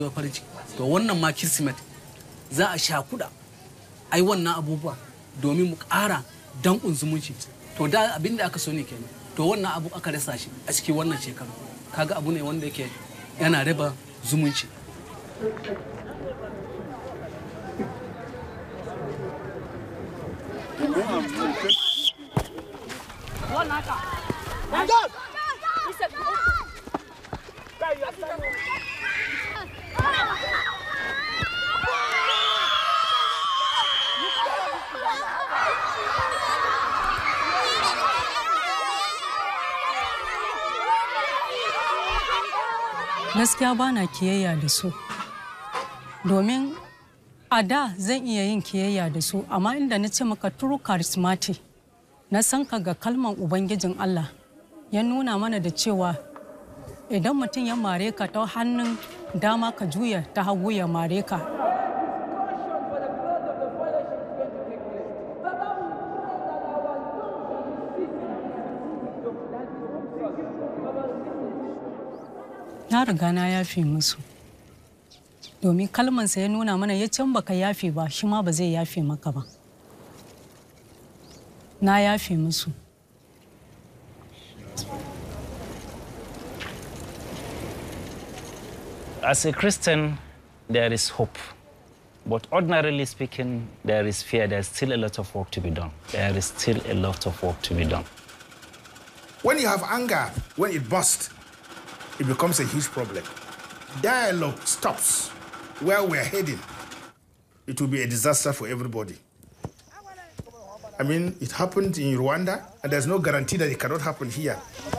farin ciki to wannan ma kirsimet za a sha kuɗa ai wannan abubuwa domin mu ƙara danƙun zumunci to da abin da aka so ne kenan to wannan abu aka rasa shi a cikin wannan shekaru kaga abu ne wanda yake yana raba zumunci gaskiya ba na kiyayya da su domin a da zan iya yin kiyayya da su amma inda na ce maka turu charismatic na san ka ga kalman ubangijin Allah ya nuna mana da cewa idan mutum ya mare ka ta hannun dama ka juya ta hagu ya mare ka na riga na yafe musu domin kalmansa ya nuna mana ya can baka yafe ba shi ma ba zai yafe maka ba na yafe musu As a Christian, there is hope. But ordinarily speaking, there is fear. There's still a lot of work to be done. There is still a lot of work to be done. When you have anger, when it bursts, it becomes a huge problem. Dialogue stops where we're heading. It will be a disaster for everybody. I mean, it happened in Rwanda, and there's no guarantee that it cannot happen here.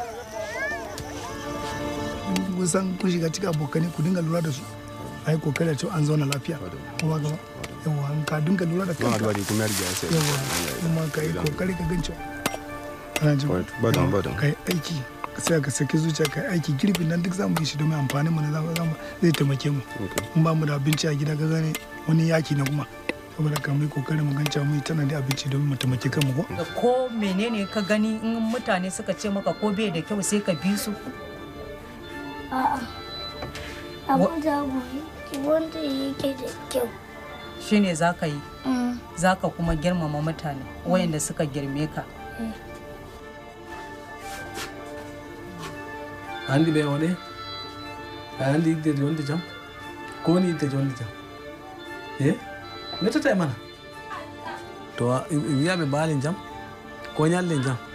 kusan kun shiga cikin abokanai ku dinga lura da su a yi kokari a cewa an zauna lafiya kuma gaba yawa an ka dinga lura da kanka yawa kuma ka yi kokari ka gancewa ana ji ka yi aiki sai ka saki zuciya ka yi aiki girbin nan duk zamu yi shi domin amfanin mu na zamu zai taimake mu in ba mu da abinci a gida ka gane wani yaki na kuma saboda ka mai kokari mu gancewa mu yi tana da abinci domin mu taimake kanmu ko ko menene ka gani in mutane suka ce maka ko bai da kyau sai ka bi su A'a. Abin da wanda yake da kyau. shine za ka yi Mm. za ka kuma girmama mutane wayanda suka girme ka andi ɓe waɗe a andi yigdeje wonde jam ko woni yigdeje wonde jam e nettata e mana to wiyaɓe baali jam ko ñallen jam